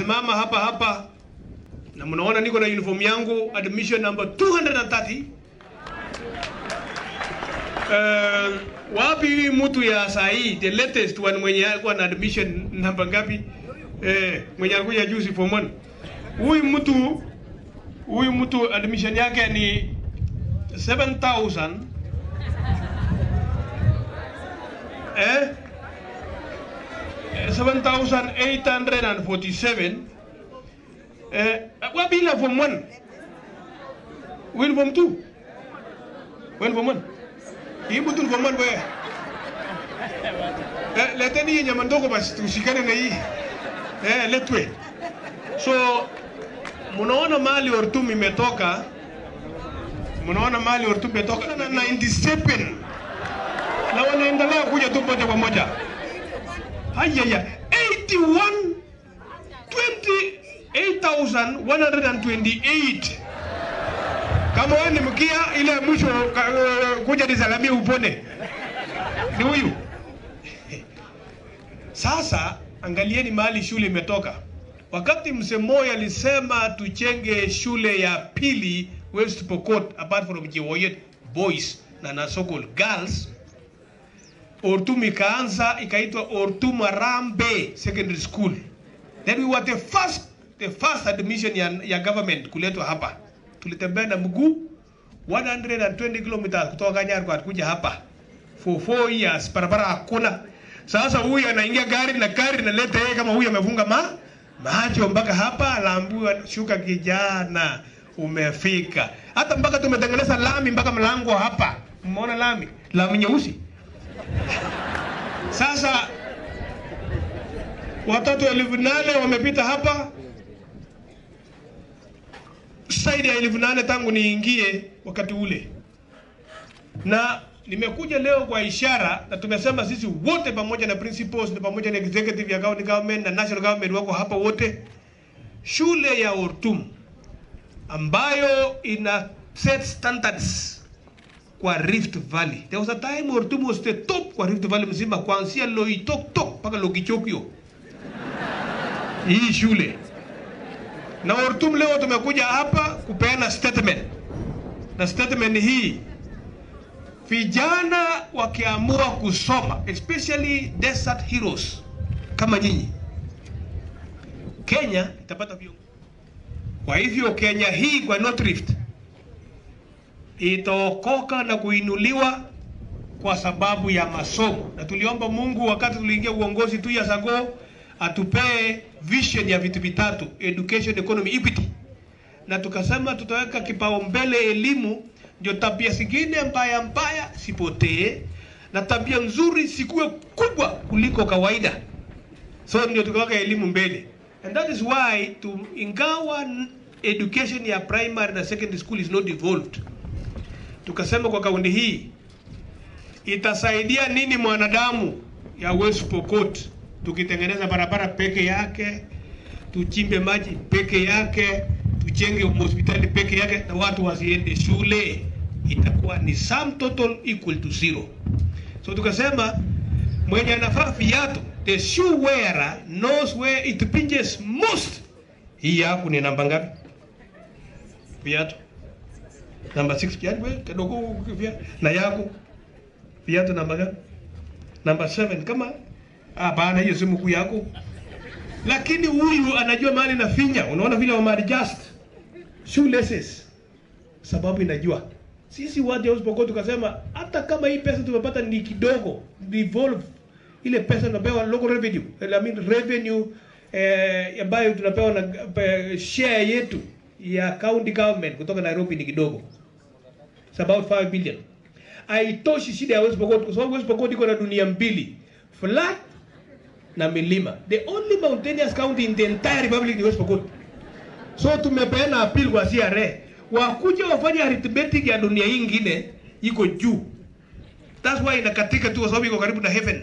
nitasimama hapa hapa na mnaona niko na uniform yangu admission number 230 Uh, wapi hii mtu ya saa hii the latest one mwenye alikuwa na admission namba ngapi? Eh, mwenye alikuja juzi form 1. Huyu mtu huyu mtu admission yake ni 7000 eh 7847 eh wapi ile form 1? Huyu form 2? Wewe form 1? Hii mtu ni form 1 wewe. Eh, leteni hii nyama ndogo basi tushikane na hii. Eh, letwe. So mnaona mali Ortum imetoka, mnaona mali Ortum imetoka na 97 na wanaendelea kuja tu moja kwa moja. Hayaya, 81 28128 kama wewe ni mkia ile mwisho ka- uh, kuja nisalamie upone ni huyu. Sasa angalieni mahali shule imetoka. Wakati mzee Moi alisema tuchenge shule ya pili West Pokot apart from Chewoyet boys na Nasokol girls, Ortum ikaanza ikaitwa Ortum Arambe Secondary School. Then we were the first the first admission ya, ya government kuletwa hapa. Tulitembea na mguu 120 kilometers kutoka Nyarwa kuja hapa for 4 years, barabara hakuna. Sasa huyu anaingia gari na gari naleta yeye kama huyu amefunga ma macho mpaka hapa, anaambiwa shuka kijana, umefika. Hata mpaka tumetengeneza lami mpaka mlango hapa, umeona lami lami nyeusi. Sasa watoto elfu nane wamepita hapa, zaidi ya elfu nane tangu niingie wakati ule, na nimekuja leo kwa ishara, na tumesema sisi wote pamoja na principals na pamoja na executive ya county government na national government wako hapa wote, shule ya Ortum ambayo ina set standards kwa Rift Valley. There was a time Ortum was the top kwa Rift Valley mzima, kuanzia Loitoktok mpaka Lokichokio hii shule na Ortum leo tumekuja hapa kupeana statement, na statement hii vijana wakiamua kusoma especially desert heroes kama nyinyi, Kenya itapata viongozi. Kwa hivyo Kenya hii kwa North Rift itaokoka na kuinuliwa kwa sababu ya masomo, na tuliomba Mungu wakati tuliingia uongozi tu ya sago atupee vision ya vitu vitatu: education, economy, equity, na tukasema tutaweka kipaumbele elimu, ndio tabia zingine mbaya mbaya sipotee na tabia nzuri sikuwe kubwa kuliko kawaida. So ndio tukaweka elimu mbele, and that is why to ingawa education ya primary na secondary school is not devolved, tukasema kwa kaunti hii itasaidia nini mwanadamu ya West Pokot tukitengeneza barabara peke yake, tuchimbe maji peke yake, tujenge hospitali peke yake, na watu wasiende shule, itakuwa ni sum total equal to zero. So tukasema mwenye anavaa viatu, the shoe wearer knows where it pinches most. Hii yako ni namba ngapi? Viatu namba 6 yani wewe kidogo viatu na yako viatu namba ngapi? Namba 7 kama Hapana, hiyo si mkuu yako, lakini huyu anajua mahali na finya. Unaona vile wama adjust shoelaces, sababu inajua. Sisi watu wa Pokot tukasema hata kama hii pesa tumepata ni kidogo, devolve ile pesa tunapewa local revenue, I mean revenue eh, ambayo tunapewa na eh, share yetu ya county government kutoka Nairobi ni kidogo. It's about 5 billion. Haitoshi shida ya West Pokot kwa sababu West Pokot iko na dunia mbili, flat na milima. The only mountainous county in the entire republic ni West Pokot. So tumepeana appeal kwa CRA wakuja wafanye arithmetic ya dunia hii ingine iko juu. That's why inakatika tu kwa sababu iko karibu na heaven.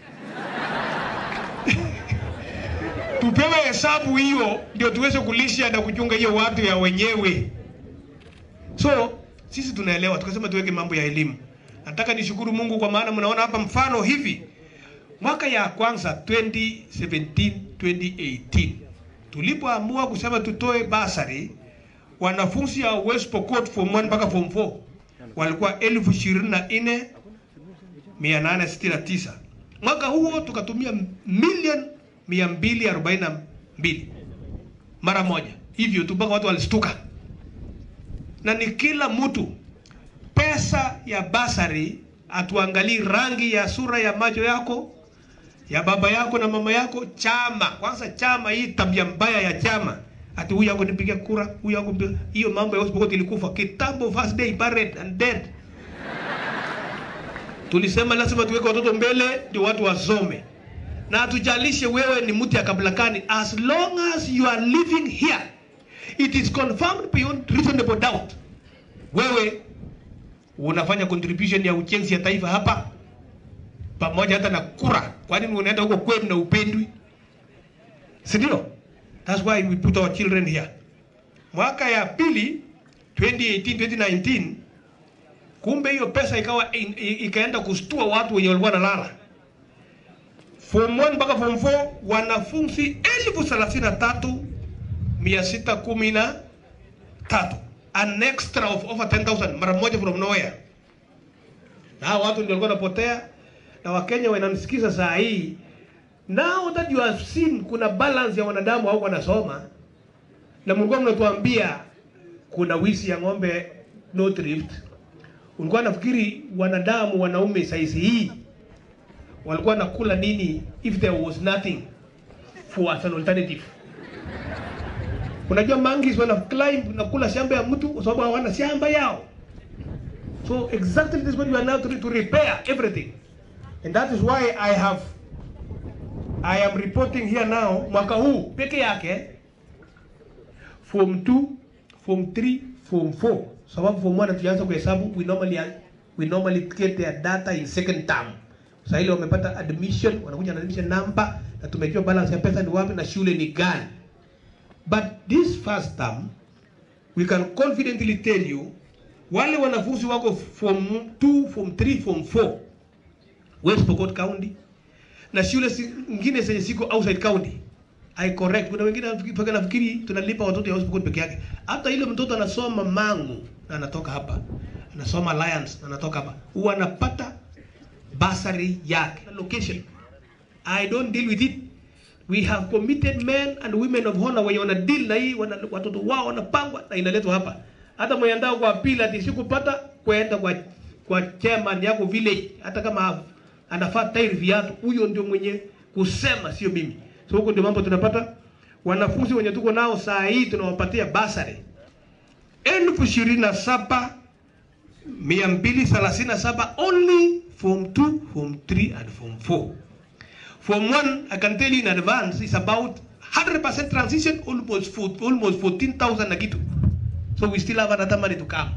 Tupewe hesabu hiyo ndio tuweze kulisha na kuchunga hiyo watu ya wenyewe. So sisi tunaelewa, tukasema tuweke mambo ya elimu. Nataka nishukuru Mungu kwa maana mnaona hapa mfano hivi mwaka ya kwanza 2017 2018 tulipoamua kusema tutoe basari, wanafunzi ya West Pokot form 1 mpaka form 4 walikuwa elfu ishirini na nne mia nane sitini na tisa. Mwaka huo tukatumia milioni mia mbili arobaini na mbili mara moja, hivyo tu mpaka watu walistuka, na ni kila mtu pesa ya basari, atuangalii rangi ya sura ya macho yako ya baba yako na mama yako, chama kwanza. Chama hii tabia mbaya ya chama, ati huyu yako nipiga kura, huyu yako nipiga. Hiyo mambo ya West Pokot ilikufa kitambo, first day buried and dead. Tulisema lazima tuweke watoto mbele ndio watu wasome, na hatujalishe wewe ni mtu ya kabila gani, as long as you are living here it is confirmed beyond reasonable doubt, wewe unafanya contribution ya ujenzi ya taifa hapa pamoja hata na kura. Kwa nini unaenda huko kwenu na upendwi? Si ndio? That's why we put our children here. Mwaka ya pili 2018 2019, kumbe hiyo pesa ikawa in, i- ikaenda kustua watu wenye walikuwa nalala. Form 1 mpaka form 4 wanafunzi elfu thelathini na tatu mia sita kumi na tatu an extra of over 10,000 mara moja from nowhere. Na hao watu ndio walikuwa wanapotea na Wakenya wananisikiza saa hii. Now that you have seen kuna balance ya wanadamu au wanasoma na mlikuwa mnatuambia kuna wizi ya ng'ombe no thrift. Ulikuwa nafikiri wanadamu wanaume saizi hii walikuwa nakula nini if there was nothing for as an alternative. Unajua monkeys wana climb na kula shamba ya mtu kwa sababu hawana shamba yao. So exactly this is what we are now to, to repair everything. And that is why I have I am reporting here now mwaka huu peke yake form 2, form 3, form 4. Sababu form 1 tukianza kuhesabu we normally we normally get their data in second term. Sasa ile wamepata admission, wanakuja na admission number na tumejua balance ya pesa ni wapi na shule ni gani. But this first term we can confidently tell you wale wanafunzi wako form 2, form 3, form 4 West Pokot County na shule zingine zenye ziko outside county. I correct. Kuna wengine mpaka nafikiri tunalipa watoto ya West Pokot peke yake. Hata ile mtoto anasoma Mangu na anatoka hapa. Anasoma Alliance na anatoka hapa. Huwa anapata basari yake. Location. I don't deal with it. We have committed men and women of honor wenye wana deal na hii wana, watoto wao wanapangwa na inaletwa hapa. Hata mwenye andao kwa pila ati sikupata kwenda kwa kwa chairman yako village hata kama anafaa tairi viatu, huyo ndio mwenye kusema, sio mimi. So huko ndio mambo tunapata. Wanafunzi wenye tuko nao saa hii tunawapatia basari elfu ishirini na saba mia mbili thelathini na saba only form 2, form 3 and form 4. Form 1 I can tell you in advance is about 100% transition almost four, almost 14,000 na kitu. So we still have another money to come.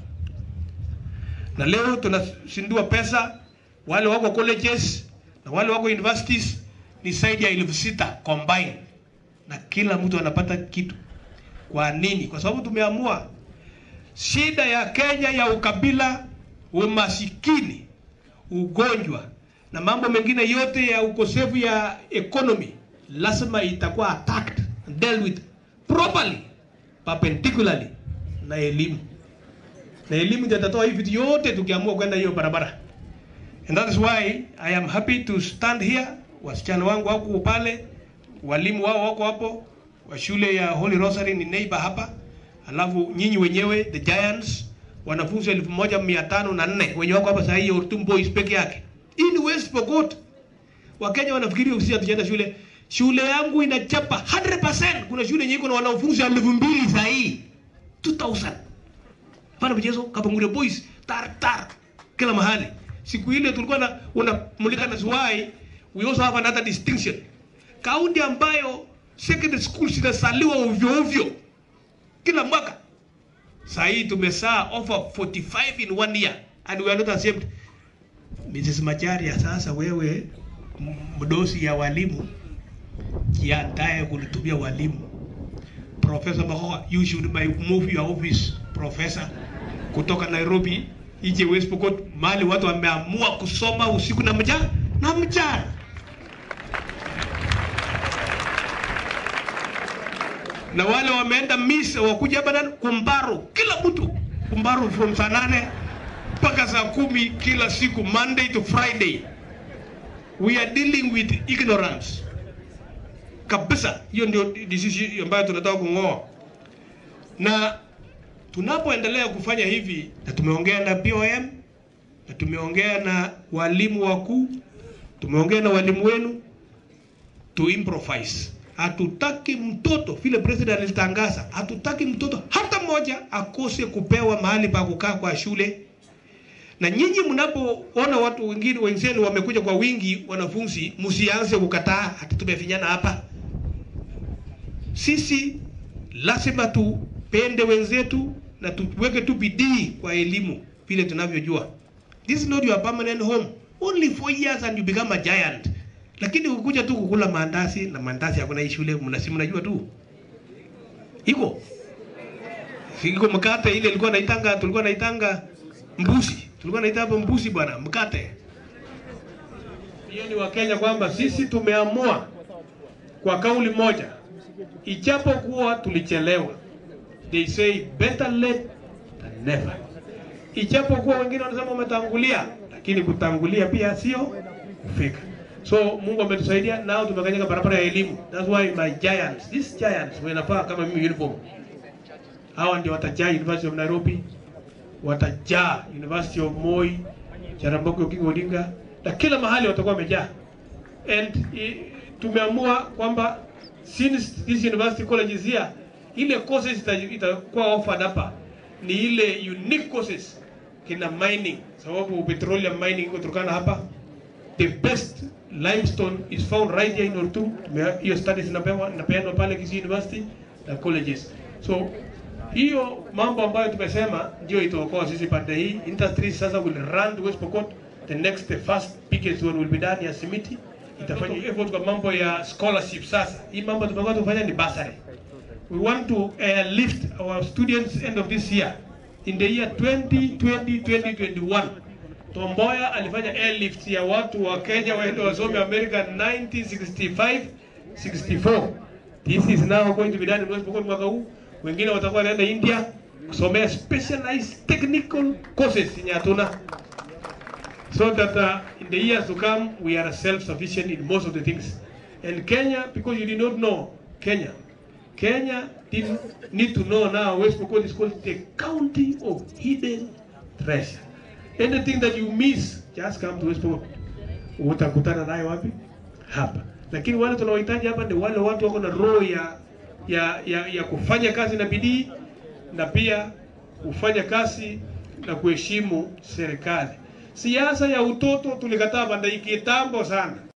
Na leo tunashindua pesa wale wako colleges na wale wako universities ni zaidi ya elfu sita combine, na kila mtu anapata kitu. Kwa nini? Kwa sababu tumeamua shida ya Kenya ya ukabila, umasikini, ugonjwa na mambo mengine yote ya ukosefu ya economy lazima itakuwa attacked and dealt with properly perpendicularly na elimu, na elimu ndio itatoa hivi vitu yote tukiamua kwenda hiyo barabara. And that is why I am happy to stand here. Wasichana wangu wako pale, walimu wao wako hapo, wa shule ya Holy Rosary ni neighbor hapa, alafu nyinyi wenyewe the Giants, wanafunzi elfu moja mia tano na nne wenye wako hapa saa hii Ortum Boys peke yake. Hii ni West Pokot. Wakenya wanafikiri ofisi hatujaenda shule. Shule yangu inachapa 100%. Kuna shule yenye iko na wanafunzi elfu mbili saa hii 2000. Hapana mchezo, Kapungure Boys tar tar kila mahali. Siku ile tulikuwa na unamulika na why we also have another distinction. Kaunti ambayo secondary schools zinasaliwa ovyo ovyo kila mwaka. Saa hii tumesaa over 45 in one year and we are not ashamed. Mrs. Macharia, sasa wewe m- mdosi ya walimu jiandae kulitumia walimu. Professor Mahoa, you should my move your office professor kutoka Nairobi ije West Pokot, mahali watu wameamua kusoma usiku na mchana na mchana. na wale wameenda misa wakuja hapa ndani kumbaro, kila mtu kumbaro from saa nane mpaka saa kumi kila siku, Monday to Friday. We are dealing with ignorance kabisa. Hiyo ndio disease ambayo tunataka kung'oa, na tunapoendelea kufanya hivi, na tumeongea na BOM na tumeongea na walimu wakuu, tumeongea na walimu wenu to improvise. Hatutaki mtoto vile president alitangaza, hatutaki mtoto hata mmoja akose kupewa mahali pa kukaa kwa shule. Na nyinyi mnapoona watu wengine wenzenu wamekuja kwa wingi, wanafunzi, msianze kukataa hata tumefinyana hapa. Sisi lazima tupende wenzetu na tuweke tu bidii kwa elimu vile tunavyojua. This is not your permanent home. Only four years and you become a giant. Lakini ukuja tu kukula maandazi na maandazi hakuna hii shule, mnasimu mnajua tu. Iko. Iko mkate ile ilikuwa naitanga, tulikuwa naitanga mbuzi. Tulikuwa naita hapo mbuzi bwana, mkate. Hiyo ni Wakenya kwamba sisi tumeamua kwa kauli moja, ijapokuwa tulichelewa. They say better late than never. Ijapokuwa wengine wanasema umetangulia, lakini kutangulia pia sio kufika. So Mungu ametusaidia nao tumekanyaga barabara ya elimu. That's why my giants, these giants wanafaa kama mimi uniform. Hawa ndio watajaa University of Nairobi, watajaa University of Moi, Jaramogi Oginga Odinga na kila mahali watakuwa wamejaa. And i, tumeamua kwamba since this university colleges here, ile courses ita- itakuwa offered hapa ni ile unique courses kina mining, sababu petroleum mining iko Turkana hapa the best limestone is found right here in Ortu. Tume- Hiyo studies inapewa inapeanwa pale Kisii University na colleges. So hiyo mambo ambayo tumesema ndio itaokoa sisi pande hii. Industry sasa will run to West Pokot. The next the first biggest one will be done ya Simiti. Itafanya effort kwa mambo ya scholarship sasa. Hii mambo tumekuwa tufanya ni bursary. We want to airlift our students end of this year in the year 2020 2021 Tomboya alifanya airlift ya watu wa Kenya waende wasome America 1965 64. This is now going to be done in West Pokot mwaka huu. Wengine watakuwa wanaenda India kusomea specialized technical courses yenye hatuna so that uh, in the years to come we are self-sufficient in most of the things. And Kenya, because you did not know Kenya, Kenya didn't need to know now West Pokot is called the county of hidden treasure. Anything that you miss, just come to West Pokot. Utakutana nayo wapi? Hapa. Lakini wale tunaohitaji hapa ni wale watu wako na roho ya, ya, ya, ya kufanya kazi na bidii na pia kufanya kazi na kuheshimu serikali. Siasa ya utoto tulikataa banda hii kitambo sana.